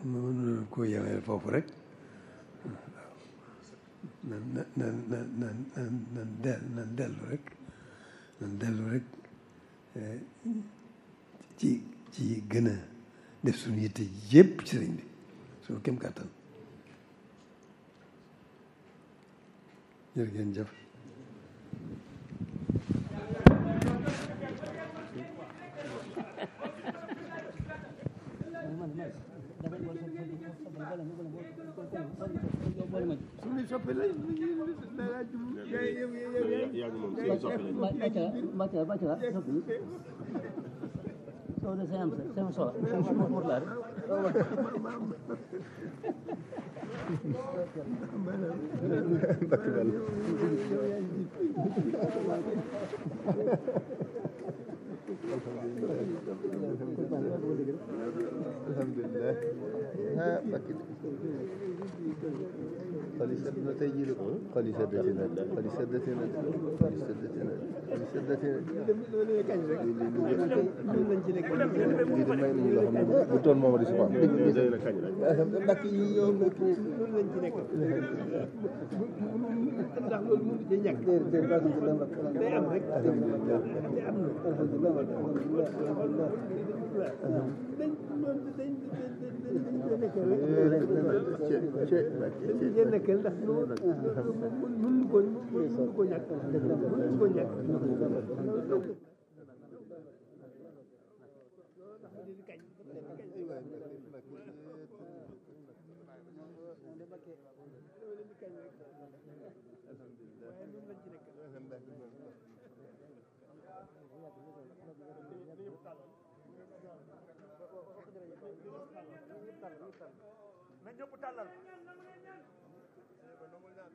mënu ko yemee foofu rek nan nan nan nan nan nan nan del nan dellu rek nan dellu rek ci ci gën a def suñu yitte yépp ci sëriñ bi suñu kem kàttan jërë ngeen jëf suñu soppi la dara jublu yow yow yow yaa ngi moom suñu soppi lañ Bacca bacca soppi soo de sen am sen sola sen portare alhamdulilah ah Mbacke xol yi sedd na tey jii de xol yi seddati na xol yi seddati na xol yi seddati na xol yi seddati na lii de may nañu loo xam ne bu toon moom di si faam day na kañ rek Mbacke yi ñoo mbokk loolu lañ ci nekk ndax loolu mënu ci ñàkk day am rek day am na dañ loolu dañ dañ nekkee rek dañ cee nekkee ndax loolu mënuñu ko mënuñu ko ñàkk mënuñu ko ñàkk na ñëpp tàllal